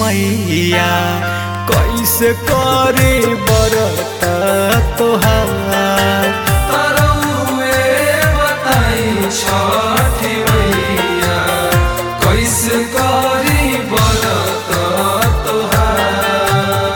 मैया कैसे करे बरत तोहार तरौए बताई छठी मैया कैसे करी बरत तोहार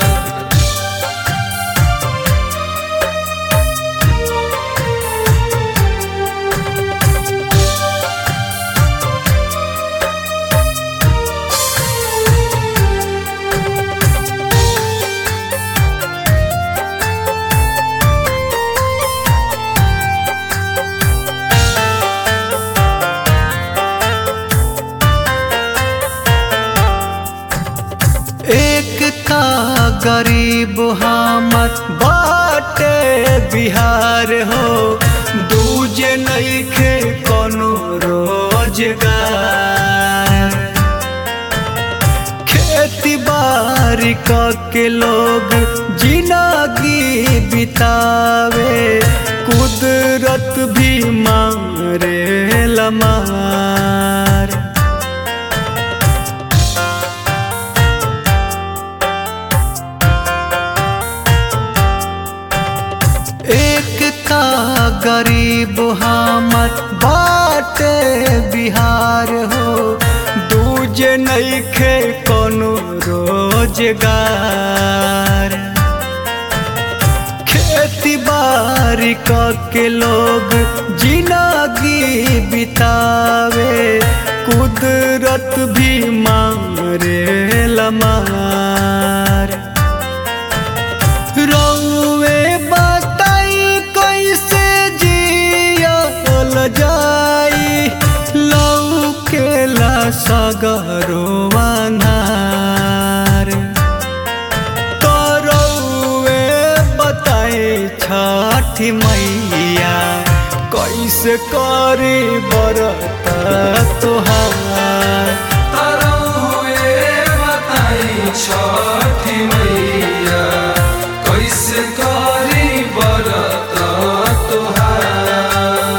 एक का गरीब हमर बाटे बिहार हो दूजे नइखे कोनो रोजगार खेती बाड़ी क के लोग जिंदगी बितावे कुदरत भी मारे लमार एक का गरीब हमर बाटे बिहार हो दूजे नइखे कोनो रोजगार खेती बाड़ी क के लोग जिंदगी बितावे कुदरत भी मारे लमार रौवे बताई कैसे जियल जाई लौकेला सगरो अन्हार करौवे बताई छठी मैया कैसे करी बरत तोहार तरौए बताई छठी मैया कैसे करी बरत तोहार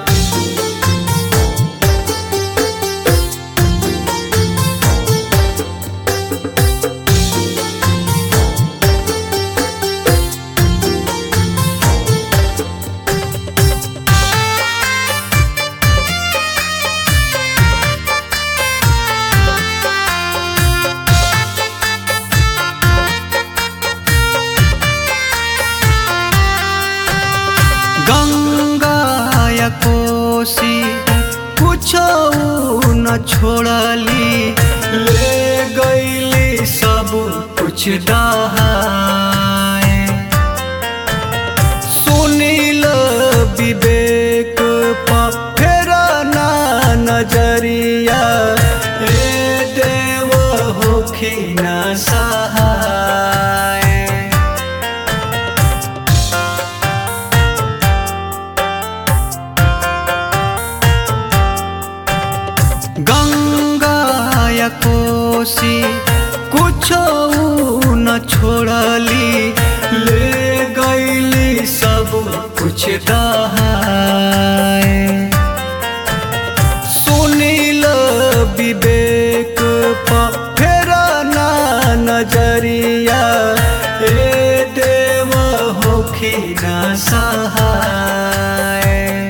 गंगा या कोसी कुछो न छोड़ली ले गईली सब कुछ दहाए सुनील विवेक पर फेरा ना नजरिया ए देव होखी न सहाय गंगा या कोसी कुछो न छोड़ली ले गईली सब कुछ दहाए सुनील विवेक पर फेरा ना नजरिया ए देव होखी न सहाय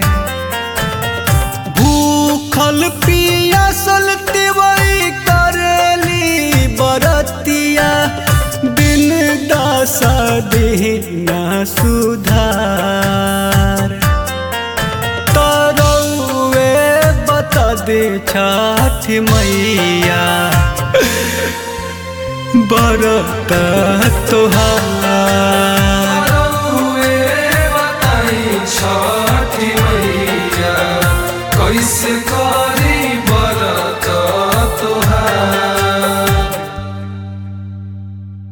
भूखल पियासल तिवई करेली बरतिया दिन दासा दीना सुधार तरौए बता दे छठ मैया बरत तोहार तरौए बताई छठी मैया कैसे